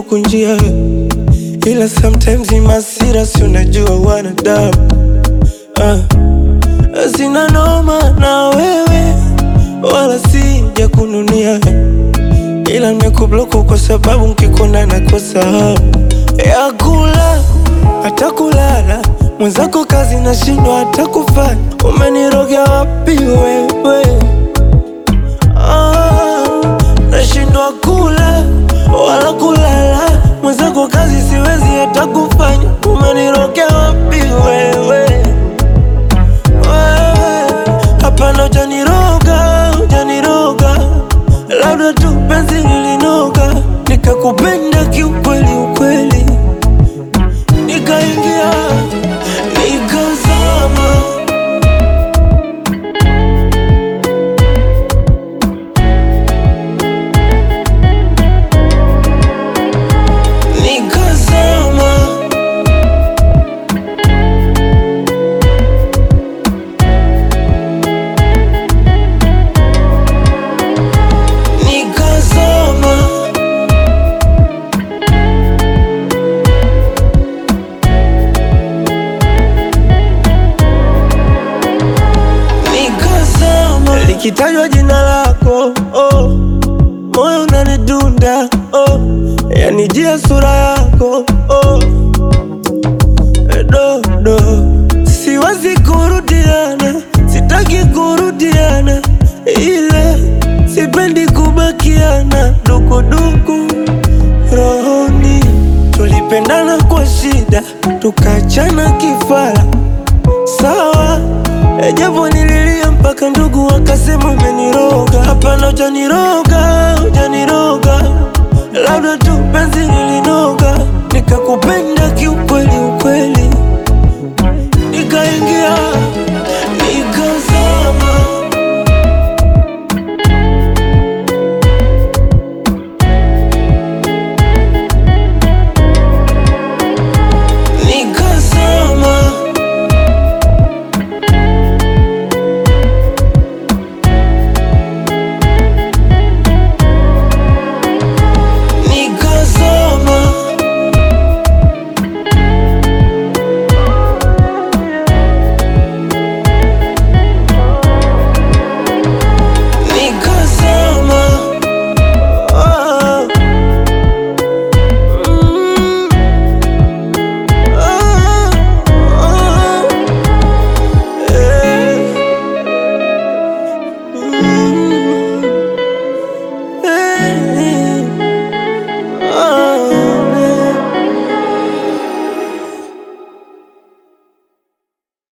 kunjia, ila sometimes ni masira, si unajua wanadamu ah. Sina noma na wewe wala sija kununia, ila nimekubloku kwa sababu nkikona nakosa hamu ya kula hata kulala. Mwenzako kazi nashindwa hata kufanya, umenirogea wapi wewe? Ah, nashindwa kula wala kulala, mwenzako kazi siwezi hata kufanya, umenirogea wapi wewe? Wewe, Hapana, hujaniroga, hujaniroga, labda tu penzi lilinoga, nikakupenda kiukweli ukweli, nikaingia nikazama. Nikazama. Nikazama. Nikazama. Likitajwa jina lako oh, moyo unanidunda oh, yanijia sura yako oh, dodo, siwezi kurudiana, sitaki kurudiana, ila sipendi kubakiana dukuduku rohoni. Tulipendana kwa shida, tukachana kifara sawa E, japo nililia mpaka ndugu wakasema umeniroga. Hapana, hujaniroga, hujaniroga, labda tu penzi lilinoga, nikakupenda kiukweli ukweli, nikaingia